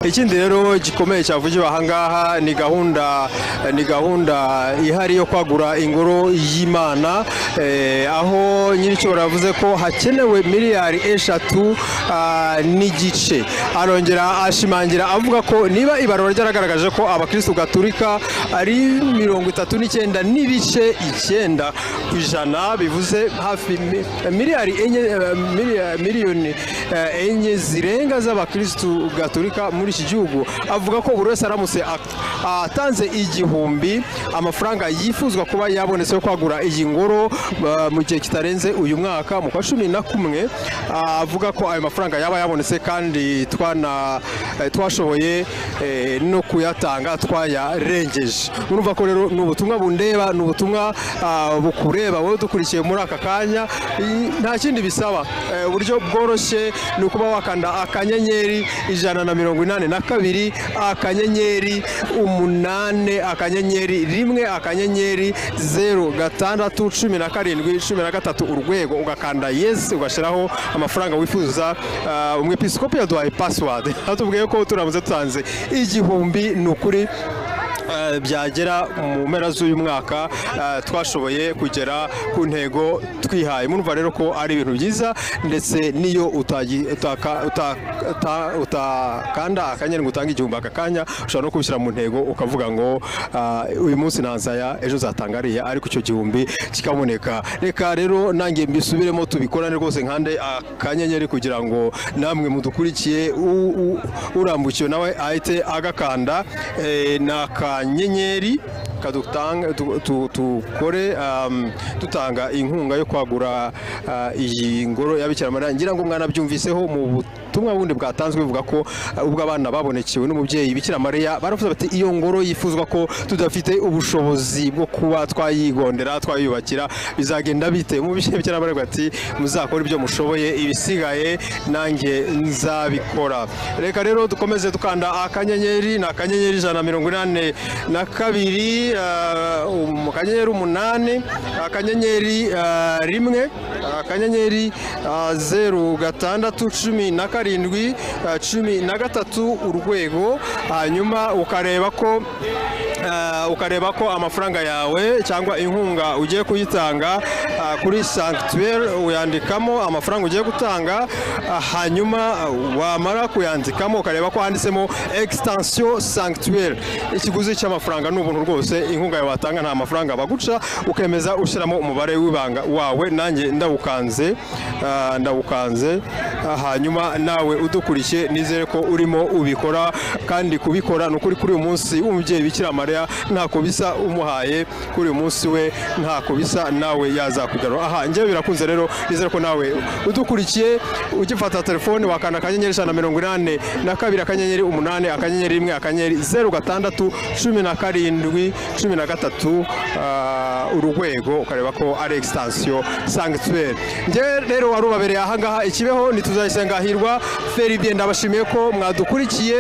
ikindi rero gikomeye cyavugiwe ahangaha ni gahunda ni gahunda ihari yo kwagura ingoro y'imana eh, aho nyiricyo yavuze ko hakenewe miliyari eshatu ah, n'igice arongera ashimangira avuga ko niba ibarura ryaragaragaje ko abakirisitu gaturika ari mirongo itatu n'icyenda n'ibice icyenda ku ijana bivuze hafi mi- miliyari enye eh, miliya- miliyoni eh, enye zirenga z'abakirisitu gaturika muri iki gihugu avuga ko buri wese aramutse ak- atanze igihumbi amafaranga yifuzwa kuba yabonetse yo kwagura iyi ngoro eh, mu gihe kitarenze uyu mwaka mu kwa cumi na kumwe ah, avuga ko ayo mafaranga yaba yabonetse kandi twana eh, twashoboye eh, no kuyatanga twayarengeje urumva ko rero ni ubutumwa bundeba ni ubutumwa ah, bukureba wowe dukurikiye muri aka kanya i- nta kindi bisaba Eh, uburyo bworoshye ni ukuba wakanda akanyenyeri ijana na mirongo inani na kabiri akanyenyeri umunane akanyenyeri rimwe akanyenyeri zeru gatandatu cumi na karindwi cumi na gatatu urwego ugakanda yesi ugashyiraho amafaranga wifuza Ah, umwepiskopi yaduhaye pasiwadi atubwiye ko turamutse dutanze igihumbi ni ukuri eh, byagera mu mpera z'uyu mwaka eh, twashoboye kugera ku ntego twihaye murumva rero ko ari ibintu byiza ndetse n'iyo utagi- utaka- uta- uta- utakanda akanyeri ngo utange igihumbi aka kanya ushobora no kubishyira mu ntego ukavuga ngo ah, uyu munsi nazaya ejo zatangariye ariko icyo gihumbi kikaboneka reka rero nanjye mbisubiremo tubikorane rwose nkande akanyenyeri kugira ngo namwe mudukurikiye u- u- urambukiwe nawe ahite agakanda eh, ni akanyenyeri kadutanga tu- tu- tukore um, dutanga inkunga yo kwagura uh, iyi ngoro yabikira mariya ngira ngo mwanabyumviseho mu butumwa bundi bwatanzwe buvuga ko uh, ubwo abana babonekewe n'umubyeyi bikira mariya baravuze bati iyo ngoro yifuzwa ko tudafite ubushobozi bwo kuba twayigondera twayubakira bizagenda bite umubyeyi bikira mariya avuga ati muzakore ibyo mushoboye ibisigaye nanjye nzabikora reka rero dukomeze dukanda akanyenyeri ni akanyenyeri ijana na mirongo inani na kabiri ah, um, akanyenyeri umunani akanyenyeri ah, rimwe akanyenyeri ah, zeru gatandatu cumi na karindwi ah, cumi na gatatu urwego hanyuma ukareba ko ah, ukareba ko amafaranga yawe cyangwa inkunga ugiye kuyitanga ah, kuri sanctuaire uyandikamo amafaranga ugiye gutanga ah, hanyuma ah, wamara kuyandikamo ukareba ko handitsemo extension sanctuaire ikiguzi cy'amafaranga ni ubuntu rwose inkunga yawe watanga nta mafaranga baguca ukemeza ushyiramo umubare w'ibanga wawe nanjye ndawukanze ah, ndawukanze ah, hanyuma nawe udukurikiye nizere ko urimo ubikora kandi kubikora ni ukuri kuri uyu munsi umubyeyi bikira mariya ntako bisa umuhaye kuri uyu munsi we ntako bisa nawe yazakugarura aha njyewe birakunze rero nizere ko nawe udukurikiye ugifata telefone wakanda akanyenyeri ijana na mirongo inani na kabiri akanyenyeri umunani akanyenyeri rimwe akanyenyeri zeru gatandatu cumi na karindwi cumi na gatatu ah, urwego ukareba ko ari extension sanctuaire njyewe rero warubabereye ahangaha ikibeho ntituzayisengahirwa feribye ndabashimiye ko mwadukurikiye